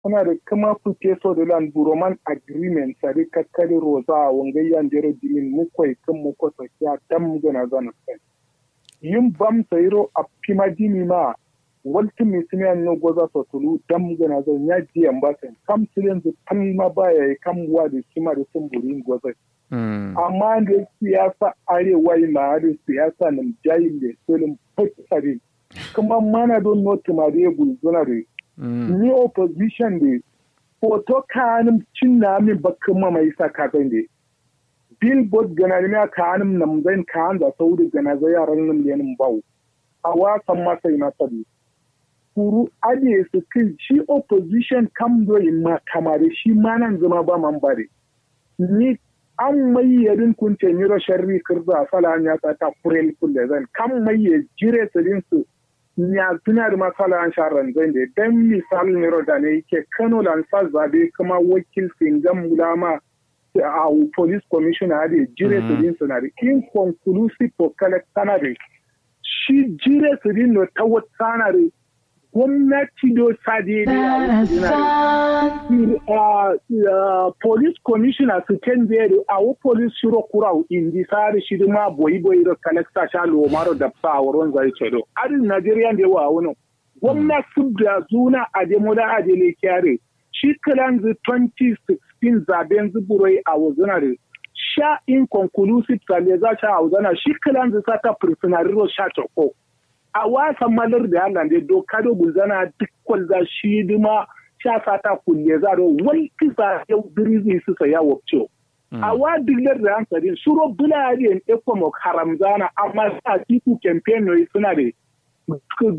kuna da kama fice so da lan buroman agreement sari kakkari roza a wangayyan jere dimin mukwai kan mukwa sakiya dam gana zana kai yin bam sayiro a pima dimi ma walti misimiyan no goza so tulu dam gana zan ya jiyan ba sai kam silen zu tan ma baya yi kam wa da kima da sun burin goza amma da siyasa arewa yi ma da siyasa nan jayin da solin fakisari kuma mana don noti ma da ya gulzuna da ni opposition da hoto kanin cin na min bakin ma mai sa ka zan da billboard gana ne ka kanin nam zan ka da sauri gana zai yaran nan yanin bawo a wasan masa na sabi kuru ajiye su kai shi opposition kam doyin ma kamare shi ma nan zama ba man bare ni an mai yarin kunce ni sharri kirza sala ya ta ta kurel kulle zan kam mai ya jire sirin su ya tuna da masala an sharan zan da dan misal ne da ne yake Kano lan sa zabe kuma wakil singam mulama a police commissioner da jire sirin su na da inconclusive for collector da shi jire sirin no ta wata na da gwamnati do sade ne police commissioner su canje da awo police shiro kurau indi sari shi ma boyi boyi da kalekta sha lomaro da sa wurin zai ce do adin Najeriya da yawa wani gwamnati da zuna a demoda a dele kyare shi kalan 2016 zaben zuburai a wuzunare sha inconclusive sale za sha a wuzana shi kalan zai sata prisoneriro sha choko a wasan malar da Allah da doka da gulzana duk kwalza shi duma sha sata kulle za da wai kisa yau birizi su saya wabce. A wa dilar da hankali suro bulariyan ekwamok haramzana amma sa tiku campaign suna da